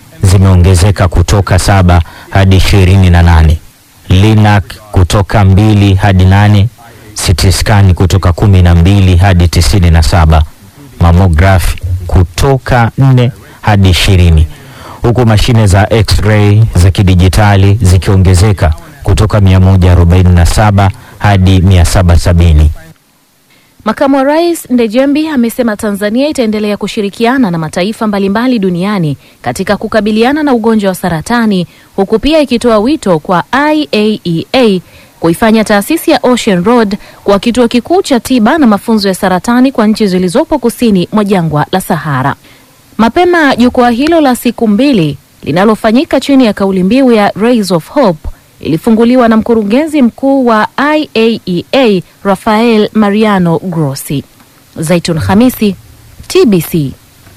zimeongezeka kutoka saba hadi ishirini na nane. Linac kutoka mbili hadi nane. CT scan kutoka kumi na mbili hadi tisini na saba. Mammograph kutoka nne hadi ishirini, huku mashine za x-ray za kidijitali zikiongezeka kutoka 147 hadi 770. Makamu wa Rais Ndejembi amesema Tanzania itaendelea kushirikiana na mataifa mbalimbali duniani katika kukabiliana na ugonjwa wa saratani huku pia ikitoa wito kwa IAEA kuifanya taasisi ya Ocean Road kwa kituo kikuu cha tiba na mafunzo ya saratani kwa nchi zilizopo kusini mwa jangwa la Sahara. Mapema jukwaa hilo la siku mbili linalofanyika chini ya kauli mbiu ya Rays of Hope ilifunguliwa na mkurugenzi mkuu wa IAEA Rafael Mariano Grossi. Zaitun Hamisi, TBC.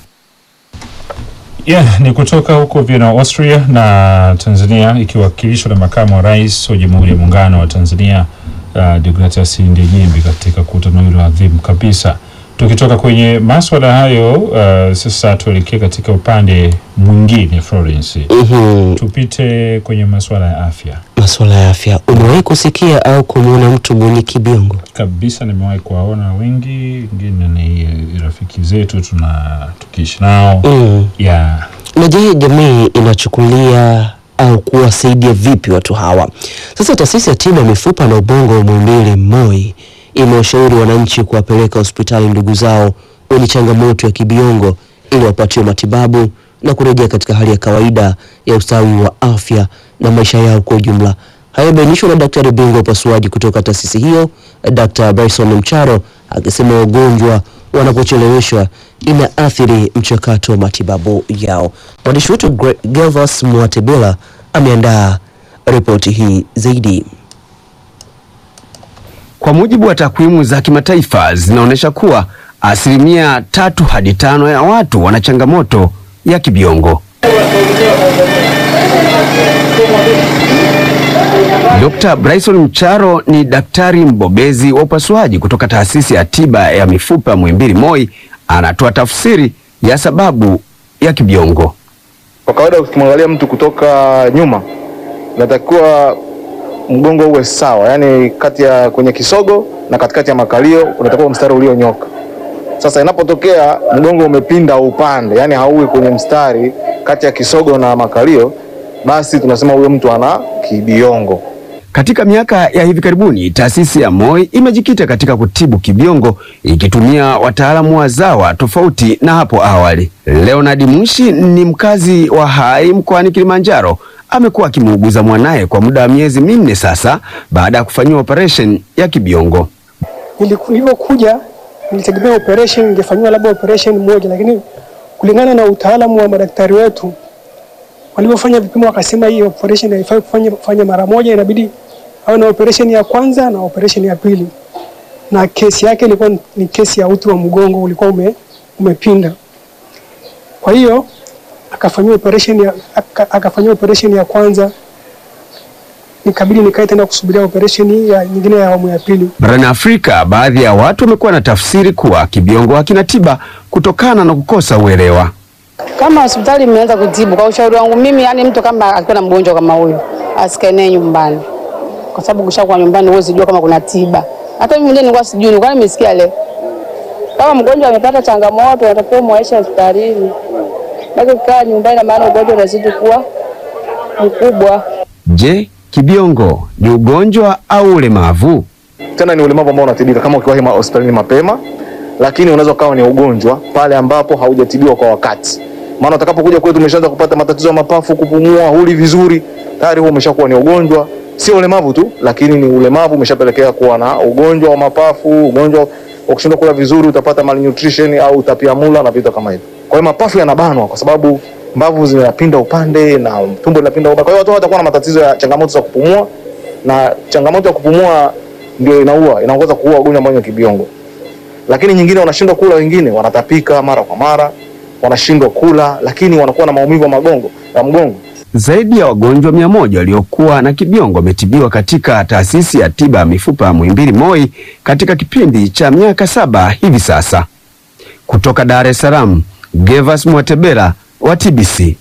Yeah, ni kutoka huko Vienna, Austria na Tanzania ikiwakilishwa na makamu wa rais wa Jamhuri ya Muungano wa Tanzania uh, Deogratias Ndejembi katika kutano hilo adhimu kabisa. Tukitoka kwenye maswala hayo uh, sasa tuelekee katika upande mwingine Florence. Mhm. Tupite kwenye masuala ya afya Masuala ya afya, umewahi kusikia au kumwona mtu mwenye kibiongo? kabisa. Nimewahi kuwaona wengi, wengine ni rafiki zetu tuna tukiishi nao Mm. yeah. Na je, jamii inachukulia au kuwasaidia vipi watu hawa? Sasa taasisi ya tiba ya mifupa na ubongo wa Muhimbili MOI imewashauri wananchi kuwapeleka hospitali ndugu zao wenye changamoto ya kibiongo ili wapatiwe matibabu na kurejea katika hali ya kawaida ya ustawi wa afya na maisha yao kwa ujumla. Hayo yamebainishwa na daktari bingwa wa upasuaji kutoka taasisi hiyo, Dr. Bryson Mcharo akisema wagonjwa wanapocheleweshwa inaathiri mchakato wa matibabu yao. Mwandishi wetu Gre- Gervas Mwatebela ameandaa ripoti hii zaidi. Kwa mujibu wa takwimu za kimataifa zinaonyesha kuwa asilimia tatu hadi tano ya watu wana changamoto ya kibiongo. Dr. Bryson Mcharo ni daktari mbobezi wa upasuaji kutoka taasisi ya tiba ya mifupa ya Muhimbili MOI, anatoa tafsiri ya sababu ya kibiongo. Kwa kawaida ukimwangalia mtu kutoka nyuma, inatakiwa mgongo uwe sawa, yaani kati ya kwenye kisogo na katikati ya makalio unatakiwa mstari ulionyoka. Sasa inapotokea mgongo umepinda upande, yaani hauwi kwenye mstari kati ya kisogo na makalio, basi tunasema huyo mtu ana kibiongo. Katika miaka ya hivi karibuni, taasisi ya MOI imejikita katika kutibu kibiongo ikitumia wataalamu wazawa tofauti na hapo awali. Leonard Mushi ni mkazi wa Hai mkoani Kilimanjaro. Amekuwa akimuuguza mwanaye kwa muda wa miezi minne sasa baada ya kufanyiwa operation ya kibiongo. Niliku- Nilivyokuja nilitegemea operation ingefanyiwa labda operation moja, lakini kulingana na utaalamu wa madaktari wetu walivyofanya vipimo, wakasema hii operation haifai kufanya kufanya mara moja, inabidi awe na operation ya kwanza na operation ya pili, na kesi yake ilikuwa ni- ni kesi ya uti wa mgongo ulikuwa ume, umepinda. Kwa hiyo akafanyiwa operation ya aka- akafanyiwa operation ya kwanza, nikabidi nikae tena kusubiria operation hii ya nyingine ya awamu ya pili. Barani Afrika, baadhi ya watu wamekuwa na tafsiri kuwa kibiongo hakina tiba kutokana na kukosa uelewa. Kama hospitali imeanza kutibu, kwa ushauri wangu mimi, yani mtu kama akiwa na mgonjwa kama huyo asikae naye nyumbani, kwa sababu kishakuwa nyumbani huwezi jua kama kuna tiba. Hata mimi mwenyewe nilikuwa sijui, nilikuwa nimesikia leo kama mgonjwa amepata changamoto, anatakiwa muaisha hospitalini, baki kukaa nyumbani, na maana ugonjwa unazidi kuwa mkubwa. Je, kibiongo ni ugonjwa au ulemavu? Tena ni ulemavu ambao unatibika kama ukiwahi ma- hospitalini mapema, lakini unaweza ukawa ni ugonjwa pale ambapo haujatibiwa kwa wakati. Maana utakapokuja kwetu umeshaanza kupata matatizo ya mapafu, kupumua, huli vizuri, tayari huo umeshakuwa ni ugonjwa. Sio ulemavu tu, lakini ni ulemavu umeshapelekea kuwa na ugonjwa wa mapafu, ugonjwa wa kushindwa kula vizuri, utapata malnutrition au utapiamula na vitu kama hivyo. Kwa hiyo mapafu yanabanwa kwa sababu mbavu zinapinda upande na tumbo linapinda upande. Kwa hiyo watu watakuwa na matatizo ya changamoto za kupumua, na changamoto ya kupumua ndio inaua, inaongoza kuua ugonjwa ambao ni kibiongo. Lakini nyingine wanashindwa kula, wengine wanatapika mara kwa mara, wanashindwa kula, lakini wanakuwa na maumivu ya magongo ya mgongo. Zaidi ya wagonjwa mia moja waliokuwa na kibiongo wametibiwa katika taasisi ya tiba ya mifupa ya Muhimbili MOI katika kipindi cha miaka saba hivi sasa. Kutoka Dar es Salaam, Gervas Mwatebela wa TBC.